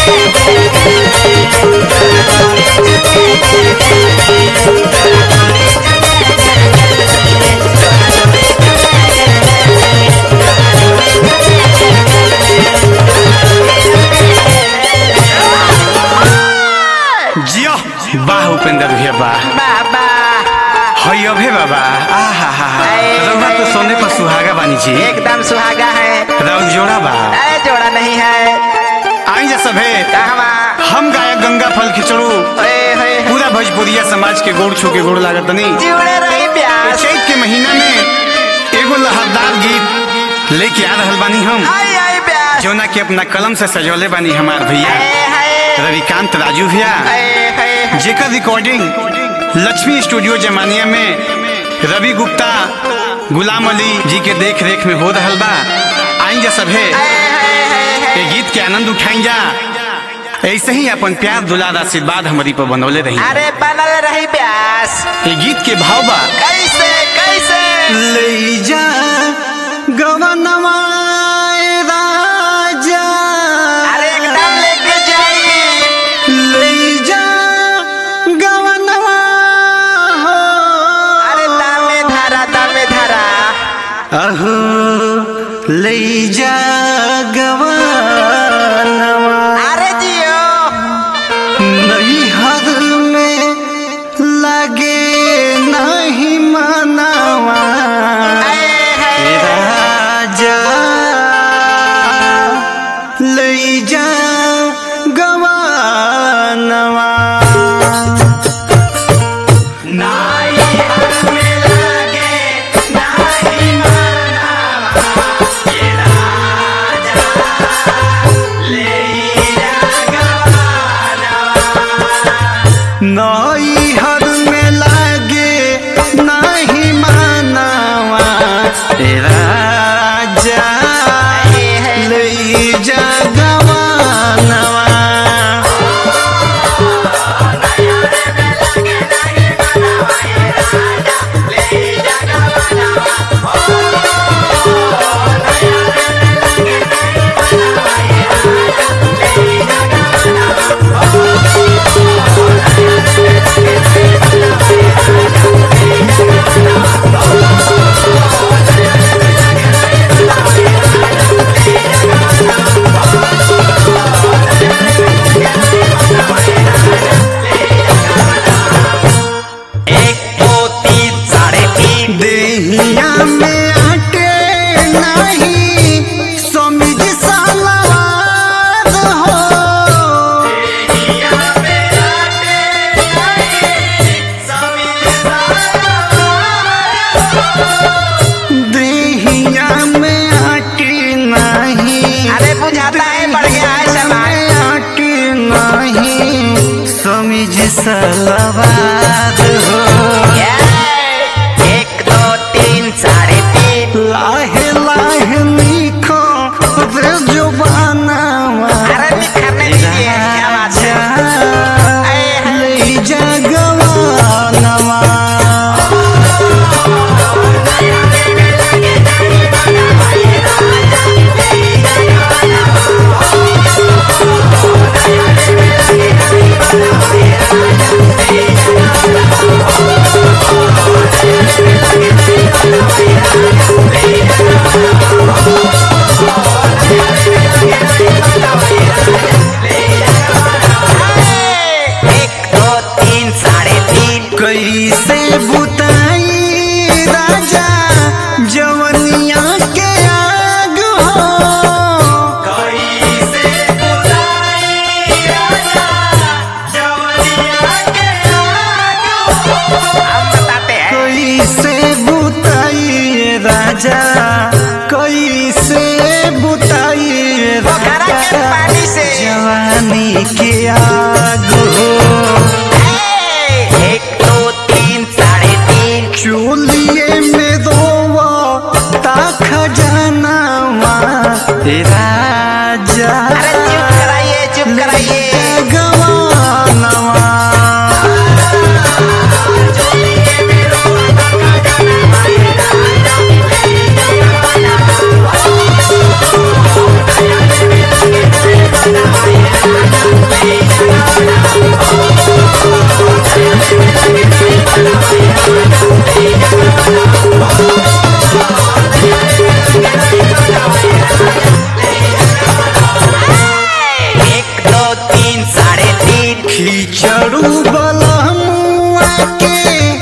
जियो वाह उपेंद्र भैया वाह बाबा हई अभे बाबा आहा हा हा अरे, रउआ तो अरे। सोने पर सुहागा बानी जी एकदम सुहागा है राउर जोड़ा बा अरे जोड़ा नहीं है आई जा सभे कहवा हम गायक गंगा फल खिचड़ू ओए होए पूरा भोजपुरिया समाज के गोड़ छू के गोड़ लागत नहीं जुड़े रही प्यास चैत के महीना में एगो लहरदार गीत लेके आ रहल बानी हम आई आई प्यास जौना के अपना कलम से सजौले बानी हमार भैया हाय हाय रविकांत राजू भैया हाय हाय जेकर रिकॉर्डिंग लक्ष्मी स्टूडियो जमानिया में रवि गुप्ता गुलाम अली जी के देख रेख में हो रहल बा आई जा सभे ये गीत के आनंद उठाई जा ऐसे ही अपन प्यार दुलार आशीर्वाद हमारी पर बनौले रही अरे बनल रही प्यास ये गीत के भाव बा कैसे कैसे ले जा गवनवा राजा अरे एकदम लेके जाइए ले जा गवनवा हो अरे दामे धारा दामे धारा अहो ले जा गवनवा अरे जियो नैहर में लगे नहीं मनावा हाय हाय राजा ले जा गवानवा नैहर में लागे नहीं मानवा राजा ले जा गवानवा एक दो तीन साढ़े तीन देहिया में आटे नहीं समिज सलवार हो देहिया में आटे नहीं अरे बुझाता है बढ़ गया है सामान आटे नहीं समिज सलवार हो एक दो तीन साढ़े तीन लाहे लाहे निखो रे जुबानवा अरे निखरने दीजिए क्या बात है आए हैं। ले जा गवानवा एक दो तीन साढ़े तीन कैसे बुताई राजा जवनिया के आग हो हम बताते हैं कैसे बुताई राजा कैसे बुताई पोखरा के राजा पानी से। जवानी के आग हो एक दो तीन साढ़े तीन चोलिए में रोवा ता खजानावा राजा अरे चुप कराइए चुप कराइए गवानवा Hey! बिछड़ू बलमुआ के